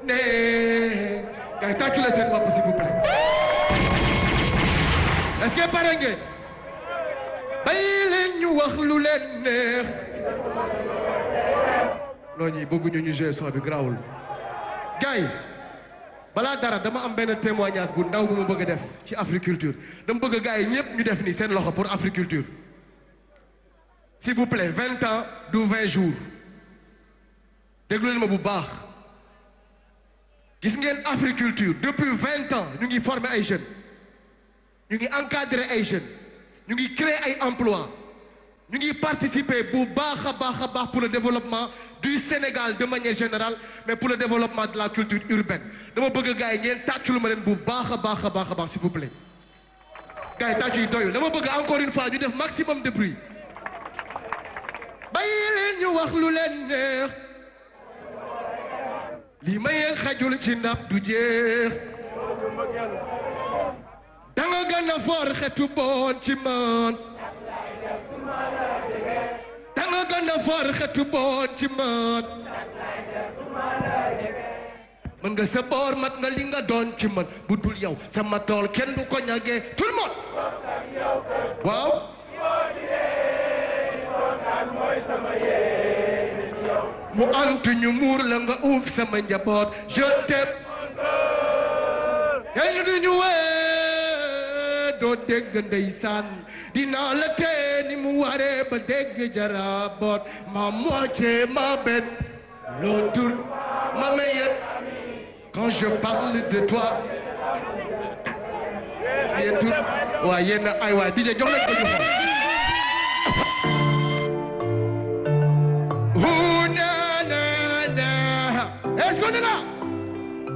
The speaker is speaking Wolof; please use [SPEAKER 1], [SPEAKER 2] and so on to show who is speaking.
[SPEAKER 1] neex kay tàccu la seen bopp s'il vous plaît est-ce que pare ngeen bàyyi leen ñu wax lu leen neex non ñi bëgguñu ñu jouer son bi grawul gars yi balaa dara dama am benn témoignage bu ndaw bu ma bëgg a def ci Africulture dama bëgg gars yi ñëpp ñu def ni seen loxo pour Africulture s'il vous plaît vingt ans du vingt jours déglu leen ma bu baax gis ngeen Africulture depuis vingt ans ñu ngi former ay jeunes ñu ngi encadrer ay jeunes ñu ngi créer ay emplois ñu ngi participer bu baax a baax a baax pour le développement du Sénégal de manière générale mais pour le développement de la culture urbaine dama bëgg gars yi ngeen tàccul ma leen bu baax a baax a baax a baax s'il vous plaît gars yi tàccu yi doyul dama bëgg encore une fois ñu def maximum de bruit bàyyi leen ñu wax lu leen neex lii mayee xajul ci ndab du jeex danga gën a for xetu boon ci man danga gën a for xetu boon ci man mën nga sa boor mat nga li nga doon ci man bu dul yow sama tool kenn du ko ñagee tout le monde waaw mu antu ñu muur la nga uuf sama njaboot je t'aime kenn du ñu wee doo dégg ndeysaan dinaa la tee ni mu waree ba dégg jaraboot ma moitié ma bête l'autre ma meilleure quand je parle de toi yéen tout waa yéen ay waay DJ jox leen ko ñu xool Ouh, na, na, na. Est-ce qu'on est là